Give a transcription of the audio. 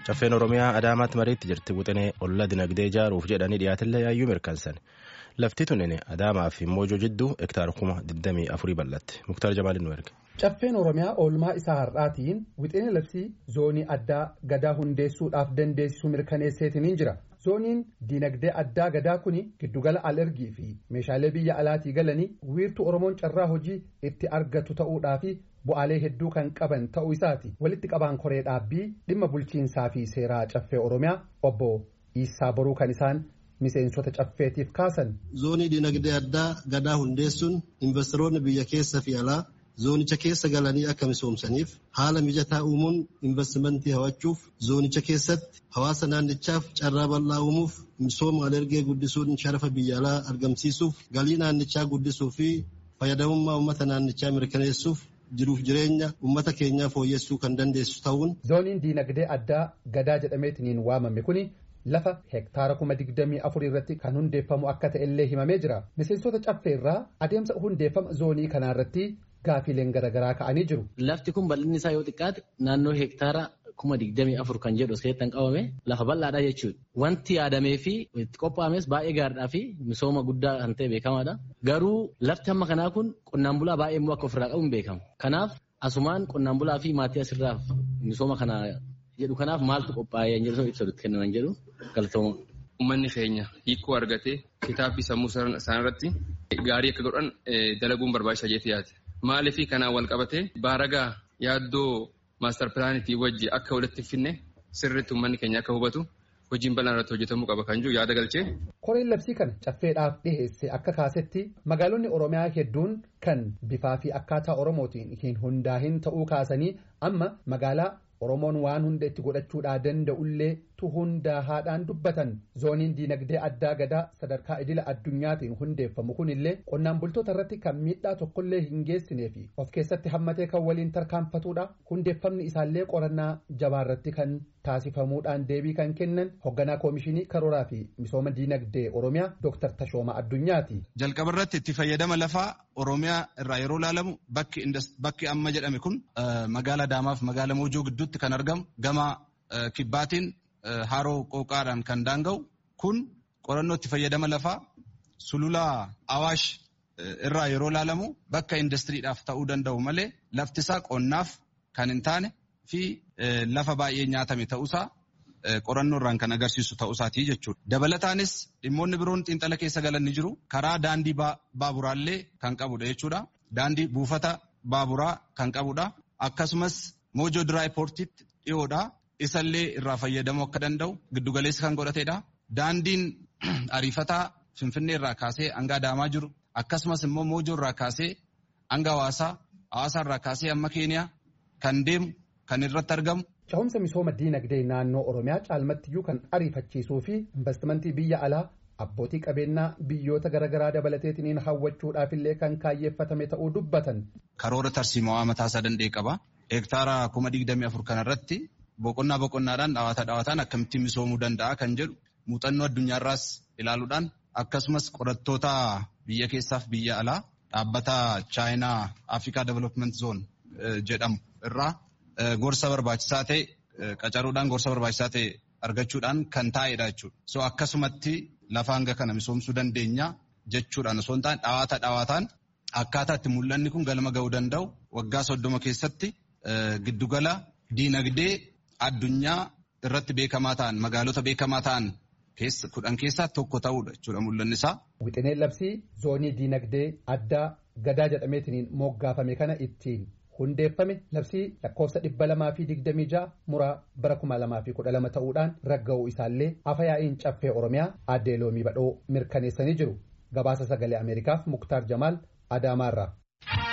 Caffeen Oromiyaa Adaamaatti mariitti jirti wixinee olla dinagdee ijaaruuf jedhanii dhiyaatillee yaayyuu mirkansan. Lafti tunin Adaamaa fi Moojoo jidduu hektaara kuma 24 bal'atti. Muktaar Jamaaliin nu erge. Caffeen Oromiyaa oolmaa isaa har'aatiin wixinee labsii zoonii addaa gadaa hundeessuudhaaf dandeessisu mirkaneesseetiin jira. zooniin diinagdee addaa gadaa kuni giddugala alergii fi meeshaalee biyya alaatii galanii wiirtuu oromoon carraa hojii itti argatu ta'uudhaa fi bu'aalee hedduu kan qaban ta'uu isaati walitti qabaan koree dhaabbii dhimma bulchiinsaa fi seeraa caffee oromiyaa obbo Iisaa Boruu kan isaan miseensota caffeetiif kaasan. zoonii diinagdee addaa gadaa hundeessuun investoroonni biyya keessa fi alaa zoonicha keessa galanii akka misoomsaniif haala mijataa uumuun investimentii hawachuuf zoonicha keessatti hawaasa naannichaaf carraa bal'aa uumuuf misooma alergee guddisuun sharafa biyya alaa argamsiisuuf galii naannichaa guddisuu fi fayyadamummaa uummata naannichaa mirkaneessuuf jiruuf jireenya uummata keenyaa fooyyessuu kan dandeessu ta'uun. zooniin diinagdee addaa gadaa jedhameetiniin waamame kuni. lafa hektaara kuma digdamii afur irratti kan hundeeffamu akka ta'ellee himamee jira miseensota caffee irraa adeemsa hundeeffama zoonii kanaarratti gaafiileen garaagaraa ka'anii jiru. Lafti kun bal'inni isaa yoo xiqqaate naannoo hektaara kuma digdamii afur kan jedhu seettan qabame lafa bal'aadha jechuudha. Wanti yaadamee fi itti qophaa'ames baay'ee gaariidhaa fi misooma guddaa kan ta'e beekamaadha. Garuu lafti hamma kanaa kun qonnaan bulaa baay'ee immoo akka ofirraa qabu hin beekamu. Kanaaf asumaan qonnaan bulaa fi maatii asirraa misooma kana jedhu kanaaf maaltu qophaa'ee hin jedhu ibsa kennaman jedhu galatooma. Uummanni keenya hiikoo argatee kitaabbii sammuu isaaniirratti gaarii akka godhan dalaguun barbaachisaa jeetii yaate. Maaliif kanaan wal qabatee baaragaa yaaddoo maastar pilaanitii wajji akka walitti finne sirriitti uummanni keenya akka hubatu hojiin bal'aan irratti hojjetamuu qaba kan jiru yaada galchee. Koreen labsii kana caffeedhaaf dhiheesse akka kaasetti magaalonni Oromiyaa hedduun kan bifaa fi akkaataa Oromootiin hin hundaahin ta'uu kaasanii amma magaalaa Oromoon waan hunda itti godhachuudhaa danda'ullee tu hundaahaadhaan dubbatan zooniin diinagdee addaa gadaa sadarkaa idila addunyaatiin hundeeffamu kunillee qonnaan bultoota irratti kan miidhaa tokkollee hin geessinee fi of keessatti hammatee kan waliin tarkaanfatudha hundeeffamni isaallee qorannaa jabaarratti kan taasifamuudhaan deebii kan kennan hoogganaa koomishinii karooraa fi misooma diinagdee oromiyaa dooktar Tashooma Addunyaati. Jalqaba irratti itti fayyadama lafaa oromiyaa irraa yeroo ilaalamu bakki amma jedhame kun magaala Adaamaaf magaala Moojoo gidduutti kan argamu gama kibbaatiin haroo qooqaadhaan kan daanga'u kun qorannoo itti fayyadama lafaa sulula awaash irraa yeroo ilaalamu bakka indastiriidhaaf ta'uu danda'u malee lafti isaa qonnaaf kan hin taane fi lafa baay'ee nyaatame ta'uusaa qorannoo irraan kan agarsiisu ta'uusaatii jechuudha. Dabalataanis dhimmoonni biroon xiinxala keessa galan ni jiru. Karaa daandii baaburaallee kan qabudha jechuudha. Daandii buufata baaburaa kan qabudha. Akkasumas moojoo diraayipoortiitti dhiyoodha. Isallee irraa fayyadamuu akka danda'u giddugaleessa kan godhatedha. Daandiin ariifataa Finfinnee irraa kaasee hanga Adaamaa jiru. Akkasumas immoo moojoo irraa kaasee hanga hawaasaa, hawaasaa irraa kaasee hamma Keeniyaa kan deemu kan irratti argamu. Cehumsa misooma diinagdee naannoo Oromiyaa caalmattiyyuu kan ariifachiisuu fi investimentii biyya alaa abbootii qabeenyaa biyyoota garaagaraa dabalateetiin hawwachuudhaaf illee kan kaayyeeffatame ta'uu dubbatan. Karoora tarsiimawaa mataasaa danda'e qaba. Hektaara kuma digdamii afur kanarratti boqonnaa boqonnaadhaan dhawaata dhawaataan akkamittiin misoomuu danda'a kan jedhu muuxannoo addunyaarraas ilaaluudhaan akkasumas qorattoota biyya keessaaf biyya alaa dhaabbata chaayinaa Afrikaa Development Zone jedhamu irraa gorsa barbaachisaa ta'e qacaruudhaan gorsa barbaachisaa ta'e argachuudhaan kan taa'edha jechuudha. So akkasumatti lafa hanga kana misoomsuu dandeenya jechuudhaan osoo hin taane dhawaata dhawaataan akkaataa itti mul'anni kun galma ga'uu danda'u waggaa soddoma keessatti giddugala diinagdee addunyaa irratti beekamaa ta'an magaalota beekamaa ta'an kudhan keessaa tokko ta'uudha jechuudha mul'anni isaa. Wixineen labsii zoonii diinagdee addaa gadaa jedhameetiin moggaafame kana ittiin hundeeffame labsii lakkoofsa dhibba lamaa fi digdamii ja'a muraa bara kuma lamaa fi kudha lama ta'uudhaan ragga'uu isaallee afayaa'iin caffee oromiyaa addee loomii badhoo mirkaneessanii jiru gabaasa sagalee ameerikaaf muktaar jamaal adaamaarraa.